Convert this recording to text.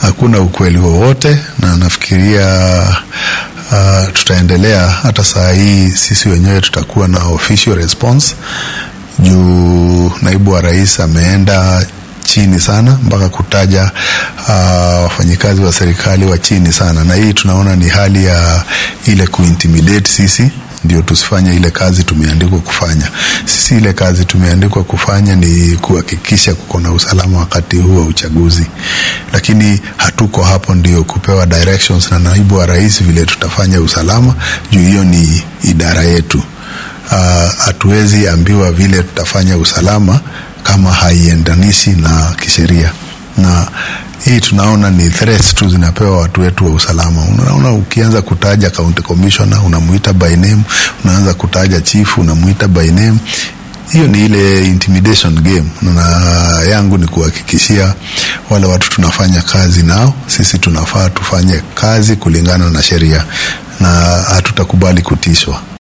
hakuna ukweli wowote, na nafikiria uh, tutaendelea hata saa hii sisi wenyewe tutakuwa na official response juu naibu wa rais ameenda chini sana mpaka kutaja wafanyikazi uh, wa serikali wa chini sana, na hii tunaona ni hali ya ile kuintimidate sisi ndio tusifanye ile kazi tumeandikwa kufanya. Sisi ile kazi tumeandikwa kufanya ni kuhakikisha kuko na usalama wakati huu wa uchaguzi, lakini hatuko hapo ndio kupewa directions na naibu wa rais vile tutafanya usalama, juu hiyo ni idara yetu. Hatuwezi uh, ambiwa vile tutafanya usalama kama haiendanishi na kisheria na hii tunaona ni threats tu zinapewa watu wetu wa usalama. Unaona, ukianza kutaja county commissioner unamuita by name, unaanza kutaja chief unamuita by name. Hiyo ni ile intimidation game, na yangu ni kuhakikishia wale watu tunafanya kazi nao, sisi tunafaa tufanye kazi kulingana na sheria na hatutakubali kutishwa.